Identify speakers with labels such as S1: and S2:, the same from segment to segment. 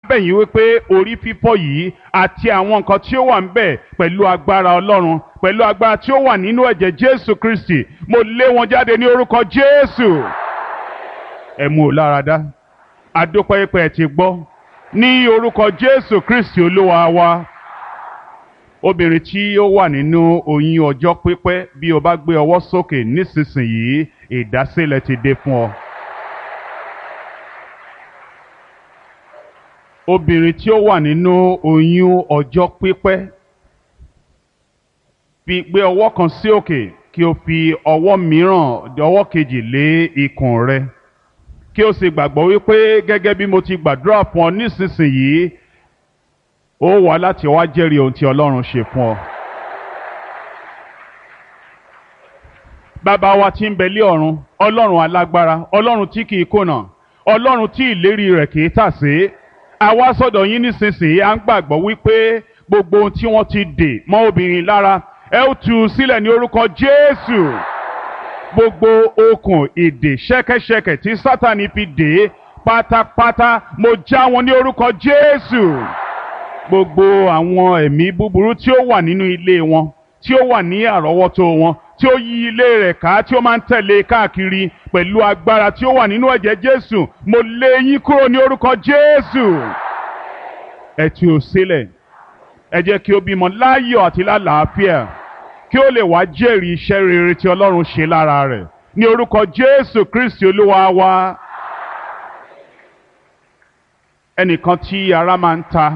S1: bẹ̀yìn wípé orí fífọ́ yìí àti àwọn nǹkan tí ó wà ń bẹ̀ pẹ̀lú agbára ọlọ́run pẹ̀lú agbára tí ó wà nínú ẹ̀jẹ̀ jésù kristi mo lé wọn jáde ní orúkọ jésù ẹ mú o lára dá adúpẹ́ pé ẹ ti gbọ́ ní orúkọ jésù kristi olúwa wa obìnrin tí ó wà nínú oyún ọjọ́ pípẹ́ bí o bá gbé ọwọ́ sókè nísinsìnyí ìdásílẹ̀ ti dé fún ọ. obìnrin tí ó wà nínú oyún ọjọ́ pípẹ́ fi gbé ọwọ́ kan sí òkè kí o fi ọwọ́ mìíràn ọwọ́ kejì lé ikùn rẹ kí o sì gbàgbọ́ wípé gẹ́gẹ́ bí mo ti gbàdúrà fún ọ nísinsìnyí ó wá láti wá jẹ́rìí ohun tí Ọlọ́run ṣe fún ọ. bàbá wa tí ń bẹ lé ọ̀run Ọlọ́run alágbára Ọlọ́run tí kìí kùnà Ọlọ́run tí ìlérí rẹ̀ kìí tàsé àwa sọ́dọ̀ yín nísinsìnyí à ń gbàgbọ́ wípé gbogbo ohun tí wọ́n ti dè mọ́ obìnrin lára ẹ ó tú u sílẹ̀ ní orúkọ Jésù gbogbo okùn ìdè ṣẹ́kẹ́ṣẹkẹ̀ tí Sátánì fi dè é pátápátá mo já wọn ní orúkọ Jésù gbogbo àwọn ẹ̀mí búburú tí ó wà nínú ilé wọn tí ó wà ní àrọ́wọ́tó wọn tí ó yí ilé rẹ̀ ká tí ó máa ń tẹ̀lé káàkiri pẹ̀lú agbára tí ó wà nínú ẹ̀jẹ̀ Jésù mo lé yín kúrò ní orúkọ Jésù ẹ tú u sílẹ̀ ẹ jẹ́ kí ó bímọ láyọ̀ àti lálàáfíà kí ó lè wá jẹ́rìí iṣẹ́ rere tí Ọlọ́run ṣe lára rẹ̀ ní orúkọ Jésù Kristi Olúwa wa ẹnìkan tí ara máa ń ta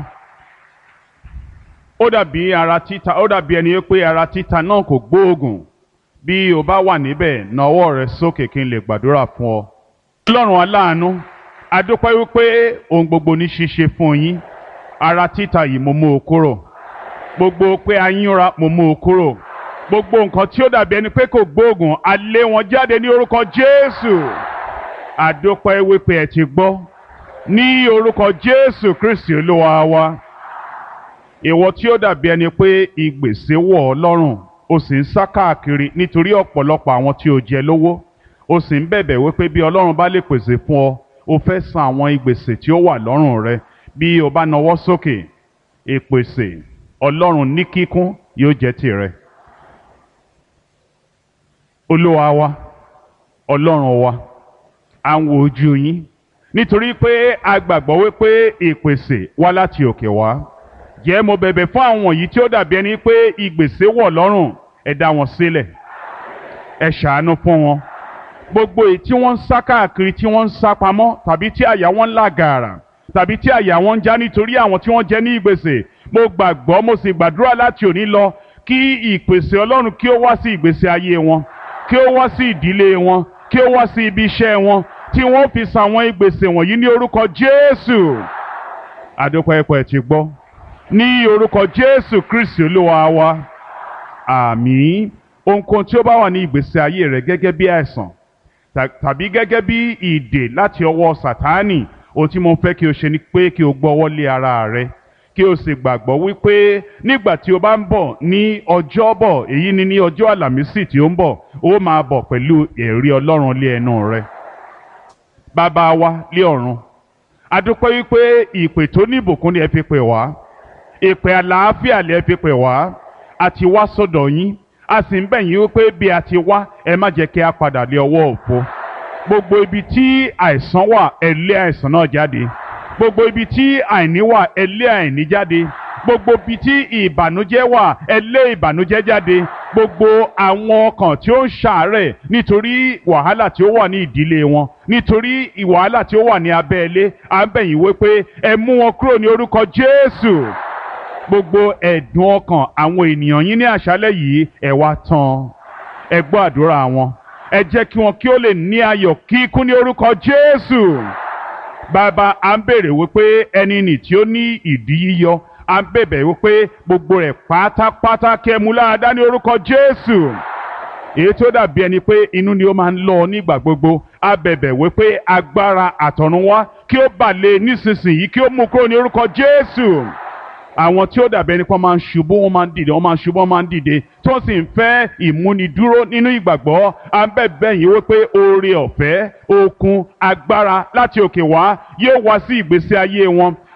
S1: ó dàbí ara títa ó dàbí ẹni pé ara títa náà kò gbóògùn bí o bá wà níbẹ̀ na ọwọ́ rẹ sókè kí n lè gbàdúrà fún ọ. ọlọ́run aláàánú adúpẹ́ wípé ohun gbogbo ní ṣíṣe fún yín ara títa yìí mo mú o kúrò gbogbo pé ayínra mo mú o kúrò gbogbo nǹkan tí ó dàbí ẹni pé kò gbóògùn a lé wọn jáde ní orúkọ Jésù adúpẹ́ wípé ẹ ti gbọ́ ní orúkọ Jésù Kristi olúwa wa ìwọ tí ó dàbí ẹni pé ìgbèsè wọ̀ ọ́ lọ́rùn o sì ń sá káàkiri nítorí ọ̀pọ̀lọpọ̀ àwọn tí o jẹ lówó o sì ń bẹ̀bẹ̀ wípé bí ọlọ́run bá lè pèsè fún ọ o fẹ́ san àwọn ìgbèsè tí ó wà lọ́rùn rẹ bí o bá nawọ́ sókè ìpèsè ọlọ́run ní kíkún yóò jẹ́ tìrẹ. olúwa wa ọlọ́run wa à ń wo ojú yín nítorí pé a gbàgbọ́ wípé ìpèsè wá láti òkè wá jẹ́ mo bẹ̀bẹ̀ fún àwọn yìí tí ó dàbí ẹni pé ìgbèsè wọ̀ lọ́rùn ẹ dá wọn sílẹ̀ ẹ ṣàánú fún wọn gbogbo èyí tí wọ́n ń sá káàkiri tí wọ́n ń sá pamọ́ tàbí tí àyà wọn ń là gàrà tàbí tí àyà wọn ń já nítorí àwọn tí wọ́n jẹ ní ìgbèsè mo gbàgbọ́ mo sì gbàdúrà láti òní lọ kí ìpèsè Ọlọ́run kí ó wá sí ìgbésí ayé wọn kí ó wá sí ìdílé wọn kí ó wá sí ibi iṣẹ́ wọn tí wọ́n fi san àwọn ìgbèsè wọ̀nyí ní orúkọ Jésù àdókòẹ́pẹ́ ti gbọ́ ní orúkọ jésù kristi olúwa wa àmín ohunkóhun tí ó bá wà ní ìgbésí ayé rẹ gẹ́gẹ́ bí àìsàn tàbí gẹ́gẹ́ bí ìdè láti ọwọ́ sàtáánì ohun tí mo fẹ́ kí o ṣe ni pé kí o gbọ́wọ́ lé ara rẹ kí o sì gbàgbọ́ wípé nígbà tí o bá ń bọ̀ ní ọjọ́bọ̀ èyí ni ní ọjọ́ àlàmísì tí ó ń bọ̀ ó máa bọ̀ pẹ̀lú ẹ̀rí ọlọ́run lé ẹnu rẹ bàbá wa lé ọ̀run adúpẹ́ wípé ìpè tó ní ìbùkún ni ẹ fi pè wá ìpè àlàáfíà lẹ fi pè wá a ti wá sọ́dọ̀ yín a sì ń bẹ̀ yín wípé bí a ti wá ẹ má jẹ́ kí a padà lé ọwọ́ òfo gbogbo ibi tí àìsàn wà ẹ lé àìsàn náà jáde gbogbo ibi tí àìní wà ẹ lé àìní jáde gbogbo ibi tí ìbànújẹ́ wà ẹ lé ìbànújẹ́ jáde gbogbo àwọn ọkàn tí ó ń ṣàárẹ̀ nítorí wàhálà tí ó wà ní ìdílé wọn nítorí wàhálà tí ó wà ní abẹ́ ilé à ń bẹ̀ yín wípé ẹ mú wọn kúrò ní orúkọ Jésù gbogbo ẹ̀dùn ọkàn àwọn ènìyàn yín ní àṣálẹ́ yìí ẹ wá tán ẹ gbọ́ àdúrà wọn ẹ jẹ́ kí wọn kí ó lè ní ayọ̀ kíkún ní orúkọ Jésù bàbá à ń bèrè wípé ẹni nì tí ó ní ìdí yíyọ à ń bèbè wípé gbogbo rẹ̀ pátápátá kí ẹ mú láradá ní orúkọ Jésù èyí tó dàbí ẹni pé inú ni ó máa ń lọ nígbà gbogbo a bẹ̀bẹ̀ wípé agbára àtọ̀run wá kí ó bà lé nísinsìnyí kí ó mú kúrò ní orúkọ Jésù àwọn tí ó dàbí ẹni pé wọ́n máa ń ṣubú wọ́n máa ń dìde wọ́n máa ń ṣubú wọ́n máa ń dìde tó sì ń fẹ́ ìmúnidúró nínú ìgbàgbọ́ à ń bẹ̀bẹ̀ yín wípé oore ọ̀fẹ́ okun agbára láti òkè wá yóò wá sí ìgbésí ayé wọn